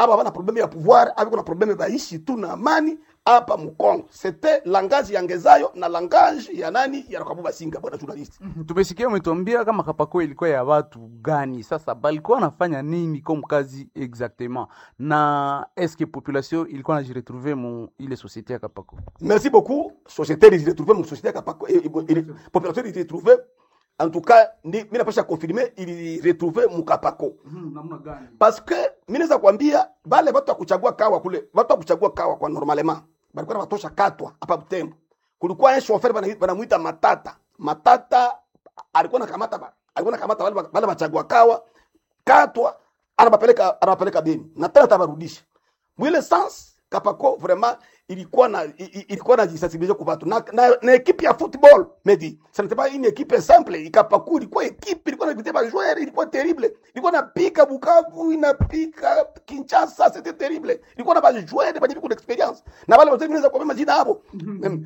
aba bana probleme ya pouvoir aba kuna probleme baishi tu na amani hapa mkongo c'était langage ya ngezayo na langage ya nani ya Rakabu Singa bwana journalist Mhm. tumesikia umetuambia kama kapako ilikuwa ya watu gani sasa balikuwa wanafanya nini comme kazi exactement na eske population ilikuwa najiretrouve mu ile société ya kapako merci beaucoup société il retrouvé mon société kapako et- et- et- population il retrouvé en tout cas ni mimi napasha confirmer il retrouvé mukapako namna gani parce que mimi naweza kuambia bale watu wa kuchagua kawa kule watu wa kuchagua kawa kwa normalement balikuwa na watosha katwa hapa Butembo kulikuwa un chauffeur bana banamuita Matata Matata alikuwa nakamata ba- alikuwa nakamata wale wale wachagua kawa katwa anabapeleka anabapeleka Beni na tena tabarudisha mwile sans kapako vraiment ilikuwa na i- i- ilikuwa na jisensibiliser kwa watu na, na, na equipe ya football medi ça n'était pas une équipe simple ikapaku ilikuwa equipe ilikuwa na vitema joueur ilikuwa terrible ilikuwa na pika Bukavu inapika Kinshasa c'était terrible ilikuwa na ba joueur ba beaucoup d'expérience na wale wote vinaweza kwa majina hapo Em,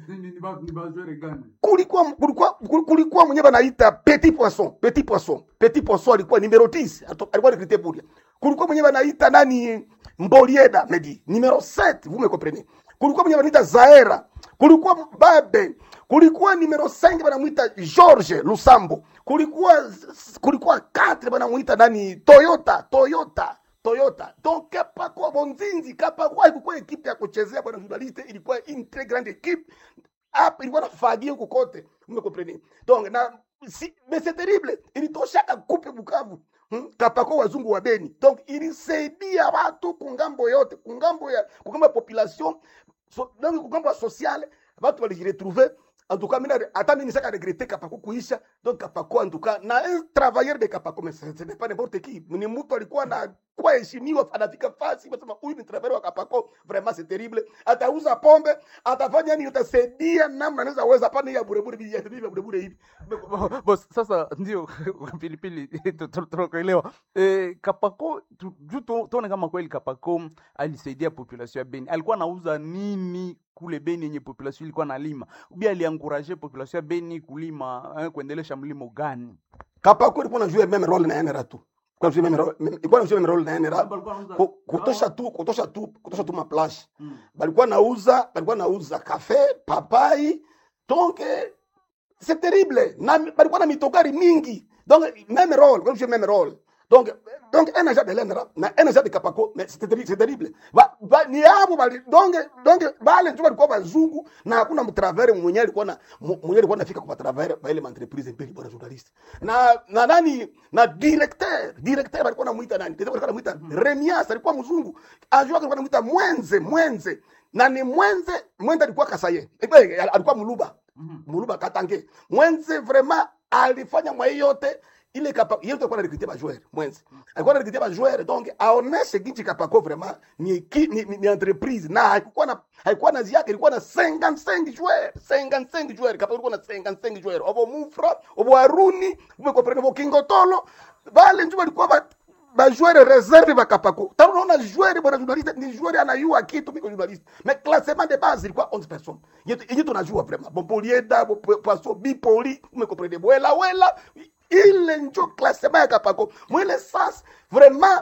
kulikuwa kulikuwa kulikuwa mwenye banaita petit poisson petit poisson petit poisson alikuwa numero 10 ato- alikuwa recruté pour kulikuwa mwenye banaita nani Mbolieda medi numero 7 vous me comprenez kulikuwa mwenye banaita Zaera kulikuwa Babe kulikuwa numero 5 banamuita George Lusambo kulikuwa kulikuwa 4 banamuita nani Toyota Toyota Toyota. Donc Kapako Bonzinzi, Kapako haikuwa ekipe ya kuchezea bwana journaliste, ilikuwa une très grande équipe. Hapa ilikuwa nafagia huko kote. Mmekompreni? Donc na si, mais c'est terrible. Ilitoshaka kupe Bukavu. Hmm? Kapako wazungu wa Beni. Donc ilisaidia watu kungambo yote, kungambo ya kungambo ya population. So, donc kungambo ya sociale, watu walijiretrouver en tout cas mina hata mimi nisaka regretter Kapako kuisha donc Kapako en tout cas na un travailleur de Kapako mais ce ce n'est pas n'importe qui ni mtu alikuwa na kwa heshimiwa anafika fasi basema huyu ni travailleur wa Kapako vraiment c'est terrible atauza pombe atafanya nini utasaidia namna anaweza weza pana ya burebure bi ya burebure hivi Boss, sasa ndio pilipili tu- tu- tunakuelewa eh, kapako tu- juu tu- tuone kama kweli kapako alisaidia population ya beni alikuwa anauza nini kule beni yenye population ilikuwa nalima ubi alianguraje population ya beni kulima eh, kuendelesha mlimo gani Kapako ilikuwa na jouer même rôle na NRA tu kwa sababu même rôle ilikuwa na jouer même rôle na NRA Ku- kutosha tu kutosha tu kutosha tu maplash balikuwa nauza balikuwa nauza kafe papai donc eh, c'est terrible na balikuwa na mitogari mingi donc même rôle comme je même rôle donc donc un agent de l'ENRA na un agent de Kapako mais c'est terrible c'est terrible ba, ba, ni hapo bali donc donc bale tu balikuwa bazungu na hakuna mtravere mwenye alikuwa na mu- mwenye alikuwa anafika kwa travers ba ile entreprise mbili bwana journalist na na nani na directeur directeur alikuwa anamuita nani directeur alikuwa anamuita Remias alikuwa mzungu ajua alikuwa anamuita Mwenze Mwenze na ni Mwenze Mwenze alikuwa Kasaye Eh, alikuwa Muluba Muluba Katange Mwenze vraiment alifanya mwa hiyo yote ile kapa yote alikuwa anarekrutia ba joueur Mwenze alikuwa anarekrutia ba joueur donc aoneshe ginchi kapako vraiment ni, ki- ni, ni, ni entreprise na haikuwa na haikuwa na ziake ilikuwa na 55 joueurs 55 joueurs kapako ilikuwa na 55 joueurs obo Mufra obo Aruni umekomprendre bo Kingotolo bale njoo walikuwa ba bajoueur reserve bakapako tano unaona joueur bwana journaliste ni joueur anayua kitu miko journaliste mais classement de base ilikuwa 11 personnes yetu yetu tunajua vraiment Bopolieda Poisson Bipoli umekomprendre Bwela Wela ile njo classement ya kapako mwile sas vraiment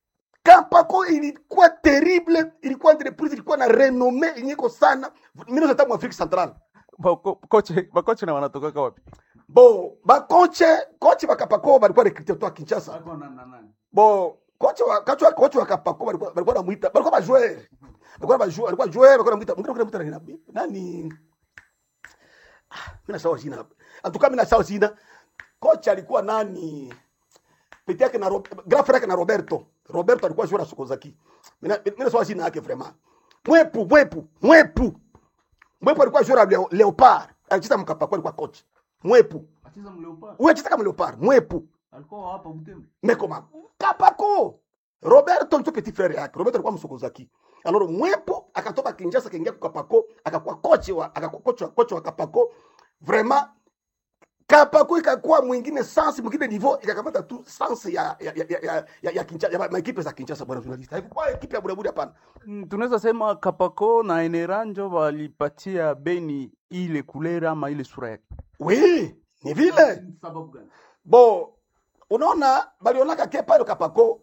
Kapako ilikuwa terrible, ilikuwa entreprise ilikuwa na renome inyeko sana. Mimi ndio Afrika Central. Bako- koche bakoche na wanatokaka wapi Bo, ba koche, koche wa Kapako balikuwa recruté kutoka Kinshasa. Bo, koche wa koche wa koche wa Kapako balikuwa balikuwa namuita, balikuwa ba joueur. Balikuwa ba joueur, balikuwa joueur, balikuwa namuita, mwingine namuita nani? Nani? Ah, mimi nasahau jina. Atuka mimi nasahau jina. Kocha alikuwa nani? Pete yake na Rob- grand frère yake na Roberto. Roberto alikuwa joueur na Sokozaki. Mimi mimi nasahau jina yake vraiment. Mwepu, mwepu, mwepu. Mwepu alikuwa joueur wa Leo- Leopard. Alicheza mkapako alikuwa coach. Mwepu. Wewe cheza kama Leopard, mwepu. Mekoma. Kapako. Roberto ndio petit frère yake. Roberto alikuwa msokozaki. Alors mwepo akatoka Kinshasa akaingia kwa Kapako, akakuwa coach wa akakuwa coach wa coach wa Kapako. Vraiment Kapako ikakuwa mwingine sans mwingine niveau ikakamata tu sans ya ya ya ya ya, ya Kinshasa ya maekipe za Kinshasa bwana journalist. Haikuwa ekipe ya buraburi hapana. Mm, tunaweza sema kapako na eneranjo walipatia beni ile kulera ama ile sura yake Oui, ni vile. sababu gani Bo unaona balionaka ke pale Kapako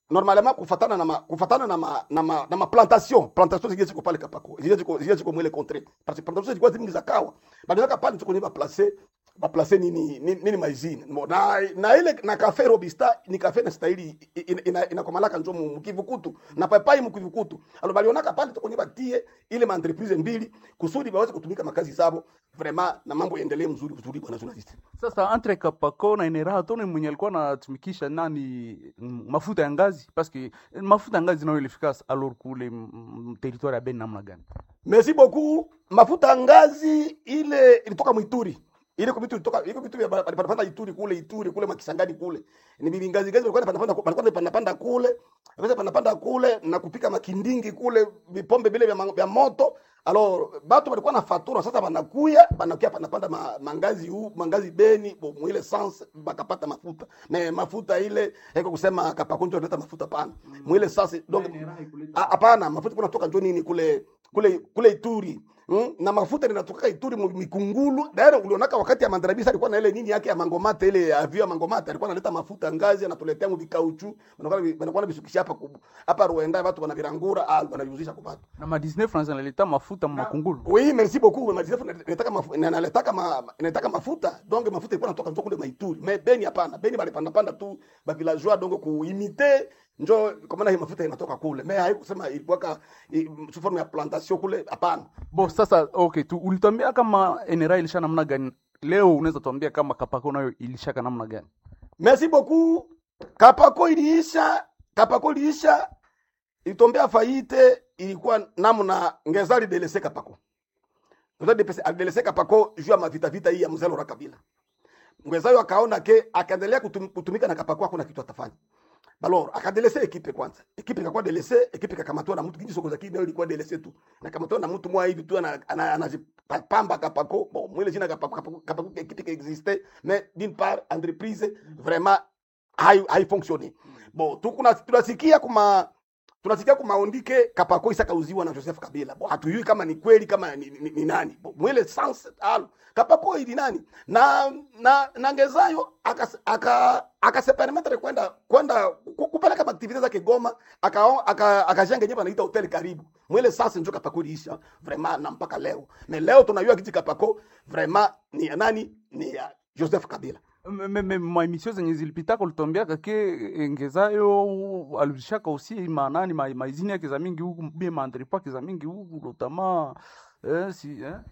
normalement kufatana na ma, kufatana na ma, na ma, na ma plantation plantation zingine ziko pale kapako zingine ziko zingine ziko mwele contre parce que plantation zilikuwa zingi za kawa badala pale tuko ni ba placer ba placer nini nini, nini maizini Mo- na na ile na cafe robista ni cafe na stahili ina, ina, ina komalaka njo mu mkivukutu na papai mkivukutu alo balionaka pale tuko ni batie ile ma entreprise mbili kusudi baweze kutumika makazi zabo vraiment na mambo yaendelee mzuri mzuri bwana journalist sasa entre kapako na enera tone mwenye alikuwa anatumikisha nani mm, mafuta ya ngazi paske mafuta ya ngazi nayo ilifika alors kule mm, mm, territoire ya beni namna gani Merci beaucoup. Mafuta ya ngazi ile ilitoka Mwituri. Ile kwa vitu ilitoka iko vitu vya panapanda Ituri kule Ituri kule Makisangani kule. Ni bibi ngazi ngazi walikuwa panapanda walikuwa panapanda kule. Wakati panapanda kule na kupika makindingi kule vipombe vile vya, ma- vya moto. Alors batu walikuwa na fatura sasa banakuya banakuya panapanda ma, mangazi huu mangazi beni bo mwile sans bakapata mafuta. Me mafuta ile haiko kusema kapakunjo analeta mafuta pana. Mwile sasa donc Ah, hapana mafuta kuna toka njo nini kule kule kule Ituri mm? na mafuta linatoka Ituri mu- mikungulu daire ulionaka wakati ya mandarabisa alikuwa na ile nini yake ya mangomata ile ya avio ya mangomata alikuwa analeta mafuta ngazi anatuletea mu vikauchu wanakuwa wanakuwa bisukisha hapa ku- hapa Rwanda watu wanavirangura ah wanaviuzisha kwa watu na ma 19 francs analeta mafuta makungulu oui merci beaucoup madisef nataka mafuta nataka ma, nataka mafuta donc mafuta ilikuwa natoka njo kule maituri mais beni hapana beni bali panda panda tu ba villageois donc kuimite njo kwa maana hii mafuta inatoka kule mais haikusema ilikuwa ka i- sous forme ya plantation kule hapana bo sasa okay tu ulituambia kama enera ilisha namna gani leo unaweza tuambia kama kapako nayo ilishaka namna gani Merci beaucoup. Kapako iliisha, Kapako iliisha, ilitombea faite, ilikuwa namna ngezali delese Kapako. Ngezali delese Kapako juu ya mavita vita hii ya mzee Laurent Kabila. Ngwezayo akaona ke akaendelea kutum, kutumika na Kapako hakuna kitu atafanya. Balor akadelese ekipe kwanza. Ekipe ikakuwa delese, ekipe ikakamatwa na mtu kingi soko za kidi nayo ilikuwa delese tu. Na kamatwa na mtu mwa hivi tu ana- ana- anajipamba Kapako. Bon, mwile jina Kapako Kapako, Kapako ekipe qui existait mais d'une part entreprise vraiment hai haifonctionne. Bon, tukuna tunasikia kuma tunasikia kumaondike Kapako isakauziwa na Joseph Kabila. Bon, hatujui kama ni kweli kama ni, ni, ni nani. Bon, mwele sans al Kapako ili nani? Na na na Ngezayo aka aka akase permettre kwenda kwenda ku- kupeleka activities zake Goma aka aka akajenga nyumba anaita hotel karibu. Mwele sasa ndio Kapako iliisha vraiment na mpaka leo. Mais leo tunajua kiti Kapako vraiment ni ya nani? Ni ya Joseph Kabila. maemission zenye zilipitaka ulitombiaka ke engezayo alishaka usi manani ma- maizini yake za mingi huku bie maandripo yake za mingi huku lotama eh, si, eh?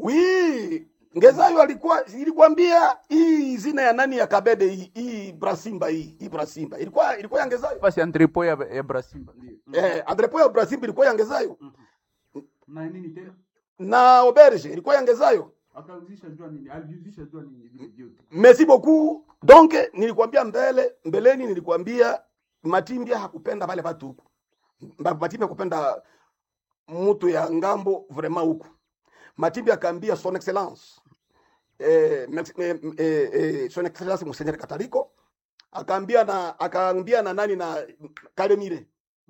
Wi Ngezayo alikuwa ilikwambia hii zina ya nani ya Kabede hii hii Brasimba hii hii Brasimba ilikuwa ilikuwa ya Ngezayo. basi andripo ya, ya brasimba ndio Eh, Andrepo ya Brasimba ilikuwa ya Ngezayo na nini tena na Auberge ilikuwa ya Ngezayo. akauzisha jua nini aliuzisha jua nini vile vyote Merci beaucoup. Donc nilikwambia mbele mbeleni nilikwambia Matimbia hakupenda wale watu huku. Mba- Matimbia hakupenda mtu ya ngambo vraiment huku. Matimbia akaambia son excellence eh, mex- eh, eh, eh, son excellence Monseigneur Kataliko akaambia na akaambia na nani na Kalemire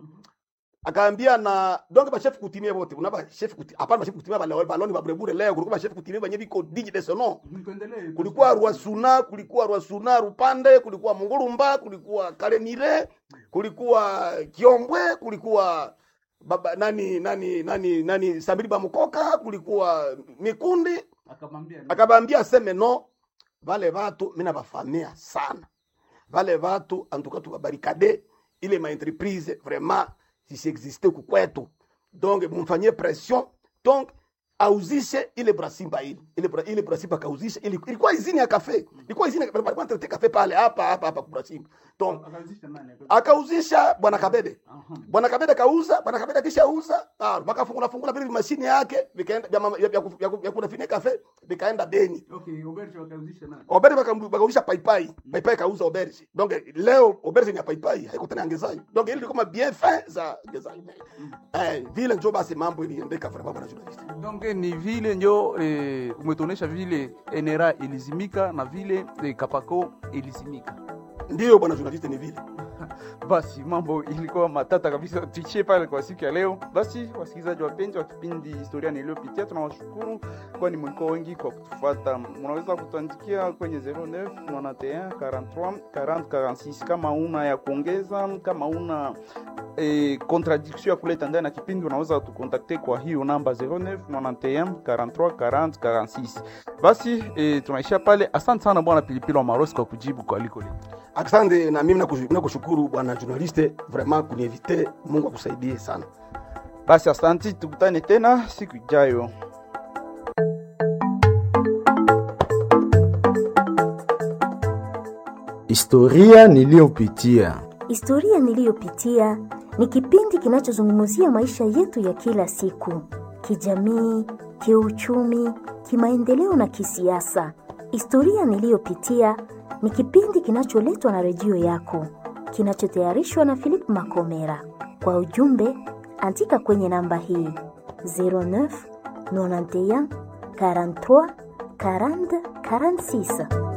akaambia na donc ba chef kutimia wote unaba chef kuti hapana ba chef kutimia bale baloni ba burebure leo kulikuwa ba chef kutimia benye biko digi de son nom nikuendelee kulikuwa Rwasuna, kulikuwa Rwasuna Rupande, kulikuwa Mungurumba, kulikuwa Kalemire, kulikuwa Kiombwe, kulikuwa baba nani nani nani nani Samiri Bamukoka, kulikuwa Mikundi. akamwambia Akabambia aseme no, vale vatu mina bafamia sana, vale vatu antuka tukabarikade ile ma entreprise vraiment zisiexiste ku kwetu, donc mumfanyie pression donc auzishe ile brasimba ile ile, bra, ile brasimba kauzishe ile, ilikuwa izini ya kafe, ilikuwa izini walikuwa wanatete kafe pale hapa hapa hapa ku brasimba donc akauzisha nani akauzisha bwana Kabede Aha. bwana Kabede kauza, bwana Kabede akishauza, ah, wakafungula fungula vile mashine yake vikaenda vya mama- vya- vya ku- vya ku- vya kunafanya kafe vikaenda Beni. okay oberge wakauzisha nani Oberge wakam- wakauzisha paipai, paipai kauza Oberge. Donc leo Oberge ni ya paipai, haiko tena Ngezayo. Donc ile ilikuwa ma bien fin za Ngezayo. Eh, vile njo basi mambo iliendeka vraiment bwana journalist. donc ni vile njo eh, umetuonesha vile enera ilizimika na vile eh, kapako ilizimika Ndio bwana journalist ni vile. basi mambo ilikuwa matata kabisa, tuishie pale kwa siku ya leo. Basi wasikilizaji wapenzi wa kipindi historia niliyopitia, tunawashukuru kwani mlikuwa wengi kwa kutufuata. Mnaweza kutuandikia kwenye 09 91 43 40 46 kama una ya kuongeza, kama una eh, contradiction ya kuleta ndani ya kipindi, unaweza tukontakte kwa hiyo namba 09 91 43 40 46. Basi eh, tunaishia pale. Asante sana bwana Pilipili wa Marosi kwa kujibu kwa aliko letu. Asante na mimi nakush- nakushukuru bwana journaliste, vraiment kunievite. Mungu akusaidie sana. Basi asanti, tukutane tena siku ijayo. Historia niliyopitia. Historia niliyopitia ni kipindi kinachozungumzia maisha yetu ya kila siku, kijamii, kiuchumi, kimaendeleo na kisiasa. Historia niliyopitia ni kipindi kinacholetwa na redio yako, kinachotayarishwa na Philip Makomera. Kwa ujumbe, andika kwenye namba hii 09 91 43 40 46.